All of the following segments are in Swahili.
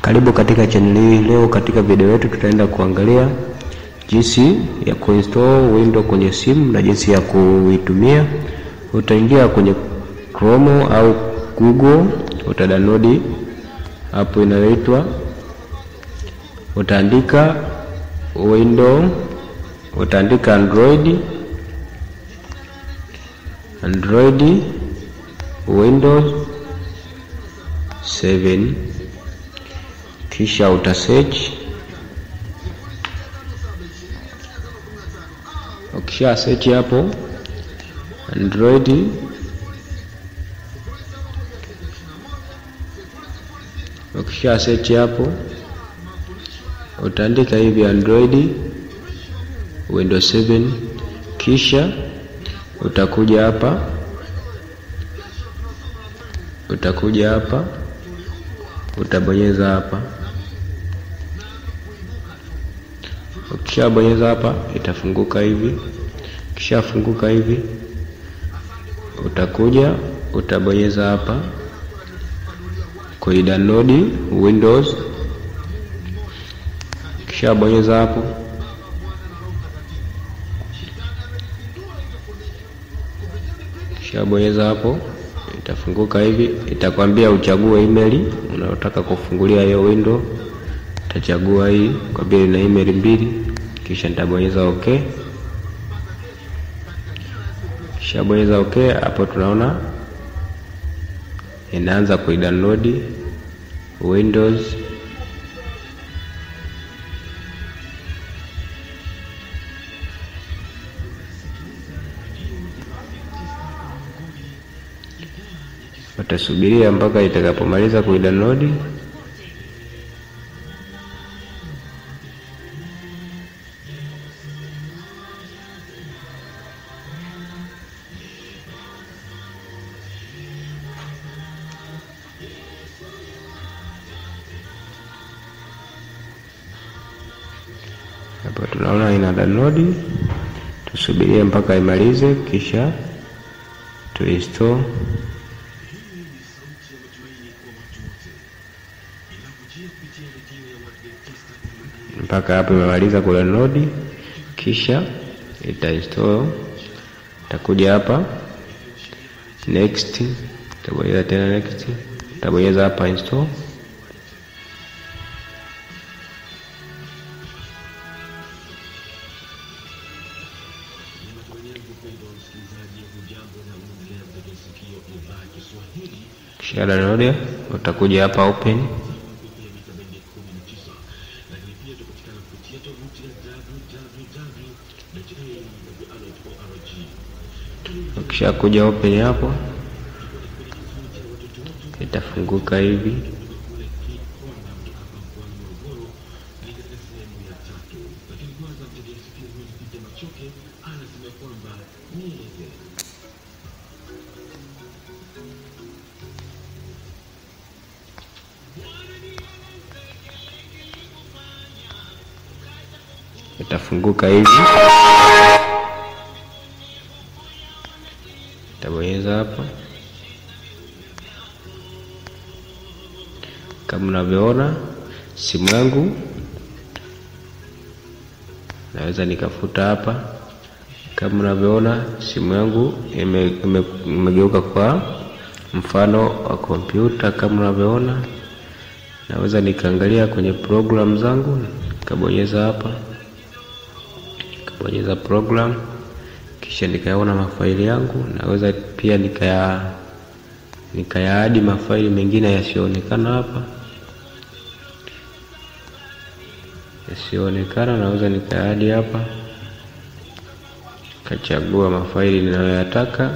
Karibu katika channel hii. Leo katika video yetu tutaenda kuangalia jinsi ya kuinstall Windows kwenye simu na jinsi ya kuitumia. Utaingia kwenye Chrome au Google, utadownload app inayoitwa, utaandika Windows, utaandika Android Android Windows 7 kisha uta search. Ukisha search hapo Android, ukisha search hapo utaandika hivi Android Windows 7 kisha utakuja hapa utakuja hapa utabonyeza hapa. Ukishabonyeza hapa itafunguka hivi. Kishafunguka hivi, utakuja utabonyeza hapa kuidownload Windows. Kishabonyeza hapo kishabonyeza hapo itafunguka hivi, itakwambia uchague email unayotaka kufungulia hiyo window. Utachagua hii kwa vile na email mbili, kisha nitabonyeza okay. Kisha bonyeza okay, hapo tunaona inaanza kuidownload Windows Utasubiria mpaka itakapomaliza kuidownload. Hapo tunaona ina download, tusubirie mpaka imalize, kisha tuinstall mpaka hapo imemaliza kudownload, kisha itainstall. Itakuja hapa next, tabonyeza tena next, tabonyeza hapa install. Kisha download, utakuja hapa open Ukisha kuja open hapo, itafunguka hivi. Itafunguka hivi. Tabonyeza hapa kama unavyoona, simu yangu naweza nikafuta hapa. Kama unavyoona, simu yangu imegeuka ime, kwa mfano wa kompyuta. Kama unavyoona, naweza nikaangalia kwenye programu zangu, nikabonyeza hapa, nikabonyeza program kisha nikayaona mafaili yangu. Naweza pia nikaya nikayaadi mafaili mengine yasiyoonekana hapa, yasiyoonekana naweza nikayaadi hapa, kachagua mafaili ninayoyataka,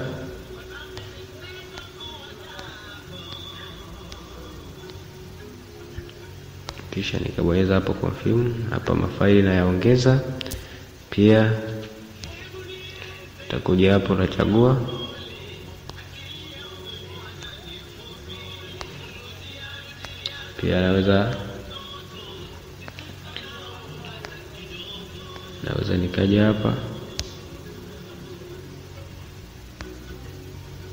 kisha nikabonyeza hapo confirm. Hapa mafaili nayaongeza pia utakuja hapo unachagua pia, naweza naweza nikaja hapa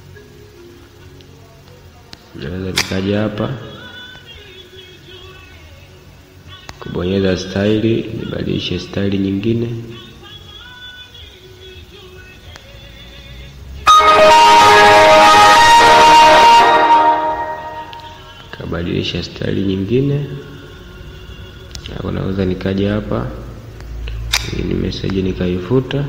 naweza nikaja hapa kubonyeza staili, nibadilishe staili nyingine. Kabadilisha staili nyingine, hapo naweza nikaja hapa, hii ni message nikaifuta.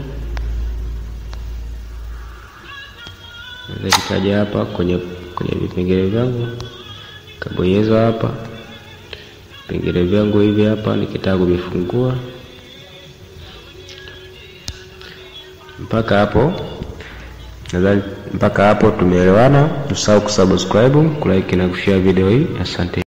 Naweza nikaja hapa kwenye kwenye vipengele vyangu, kabonyeza hapa vipengele vyangu hivi hapa, nikitaka kuvifungua mpaka hapo. Nadhani mpaka hapo tumeelewana. Usahau kusubscribe, kulike na kushare video hii. Asante.